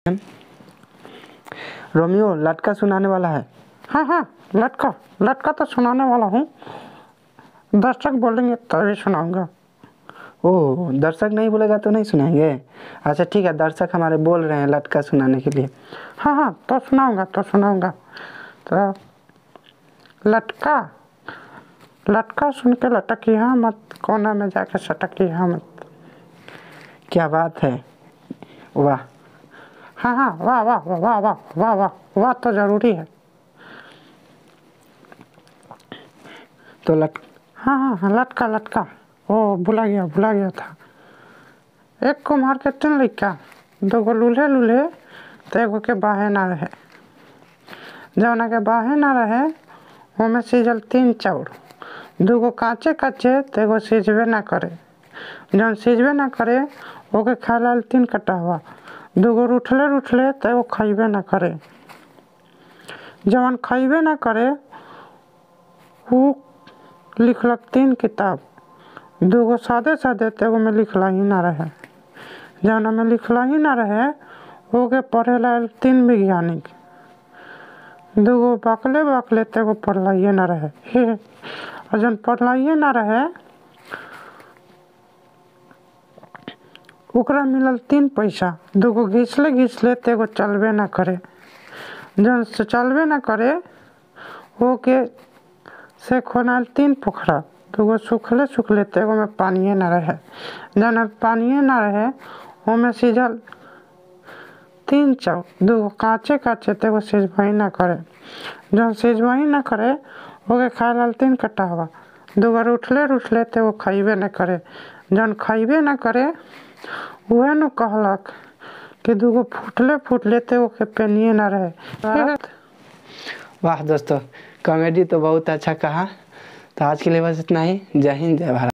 Romeo लटका सुनाने वाला है हाँ हाँ लटका लटका तो सुनाने वाला हूँ दर्शक बोलेंगे तभी सुनाऊंगा ओह दर्शक नहीं बोलेगा तो नहीं सुनाएंगे अच्छा ठीक है दर्शक हमारे बोल रहे हैं लटका सुनाने के लिए हाँ हाँ तो सुनाऊंगा तो सुनाऊंगा तो लटका लटका सुन के लटकी हाँ मत कोना में जाके सटकी हाँ मत क्या बात है वाह हाँ हाँ वाह वाह वाह वाह वाह वाह वाह वाह तो जरूरी है तो लट हाँ हाँ हाँ लटका लटका ओ भुला गया भुला गया था एक को मार के तीन लड़का दो गो लूल्हे लूल्हे तो एगो के बाहे ना रहे जौना के बाहे ना रहे ओमे सीजल तीन चाउर दूगो काचे काचे तो एगो सीझबे ना करे जौन सीझबे ना करे ओके खाए ला तीन कटा हुआ दूगो रूठले रूठले तो एगो खइबे ना करे जवन खइबे ना करे ऊ लिखलक तीन किताब दूगो सादे सादे तो एगो में लिखला ही ना रहे जौना में लिखला ही ना रहे ओके पढ़े ला तीन वैज्ञानिक दूगो बकले बकले तो एगो पढ़लाइए ना रहे हे और जौन पढ़लाइए ना रहे ओकरा मिलल तीन पैसा दूगो घिसले घिसले तो एगो चलबे ना करे जौन से चलबे ना करे ओके से खोनाल तीन पोखरा दूगो सूखले सूखले तो एगो में पानिए ना रहे जौन में पानिए ना रहे ओमे सीझल तीन चाउ दूगो काचे काचे तो एगो सिझबही ना करे जौन सिझबही ना करे ओके खाए लाल तीन कट्टा हुआ दूगो रूठले रूठले तो एगो खइबे ना करे जौन खइबे ना करे उहे नु कहलक कि दूगो फूटले फूटले तो एगो के पेनिए ना रहे वाह दोस्तों कॉमेडी तो बहुत अच्छा कहा तो आज के लिए बस इतना ही जय हिंद जय भारत